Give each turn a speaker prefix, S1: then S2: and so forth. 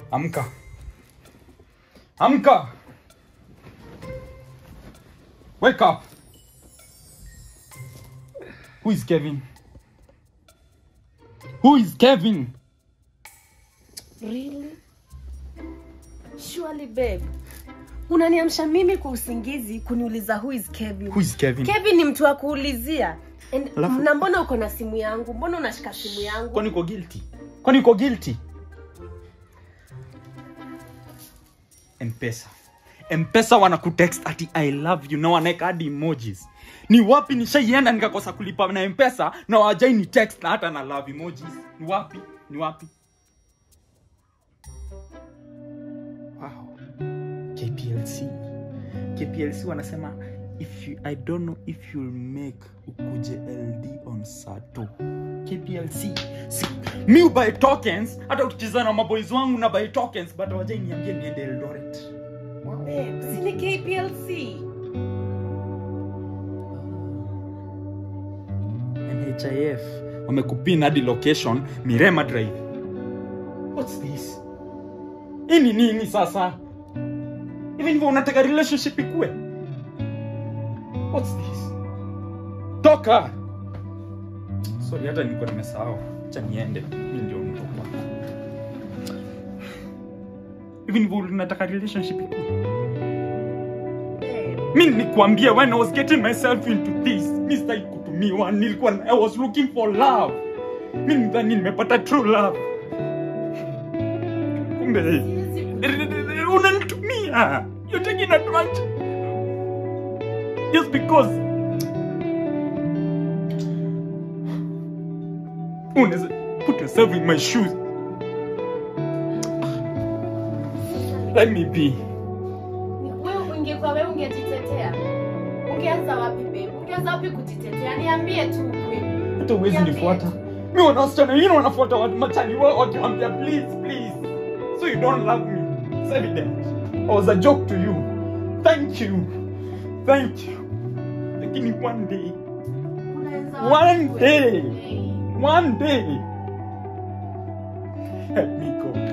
S1: amka amka wake up who is kevin who is kevin
S2: Really? Surely babe. Unaniamsha mimi kwa usingizi kuniuliza who is Kevin.
S1: who is kevin
S2: Kevin ni mtu wa kuulizia. And-
S1: Alafu-
S2: Na mbona uko na simu yangu? Mbona unashika simu yangu?
S1: kwani uko guilty kwani uko guilty mpesa mpesa wanakutext ati i love you na wanaeka hadi emojis ni wapi nishaienda nikakosa kulipa na mpesa na wajai ni text na hata na love emojis ni wapi ni wapi wow kplc kplc wanasema if you, i don't know if you'll make ukuje ld on sato kplc si, mi ubuy tokens hata ukicheza na maboys wangu na buy tokens but wajai niambie niende eldoret
S2: Babe, si ni KPLC.
S1: nhif wamekupin hadi location mirema drive what's this hii ni nini sasa hivi ndivyo unataka relationship ikue what's this toka sorry hata niko nimesahau cha niende mi ndio mtu kwa hivi ndivyo unataka relationship ikue
S2: Babe,
S1: mi nikuambia when i was getting myself into this mi sitaki kutumiwa nilikuwa i was looking for love mi nidhani nimepata true love kumbe
S2: siwezi ku-
S1: unanitumia you're taking advantage just because unaweza put yourself in my shoes let me be
S2: Wewe ungekuwa wewe ungejitetea. Ungeanza wapi babe? Ungeanza wapi kujitetea? Niambie tu ukweli.
S1: hata uwezi nifuata mi wana wasichana wengine wanafuata watu machali wao wakiwambia please please so you don't love me it's evident i was a joke to you thank you thank you lakini one day
S2: Unaweza
S1: One
S2: wapi
S1: day.
S2: kweli?
S1: one day help me god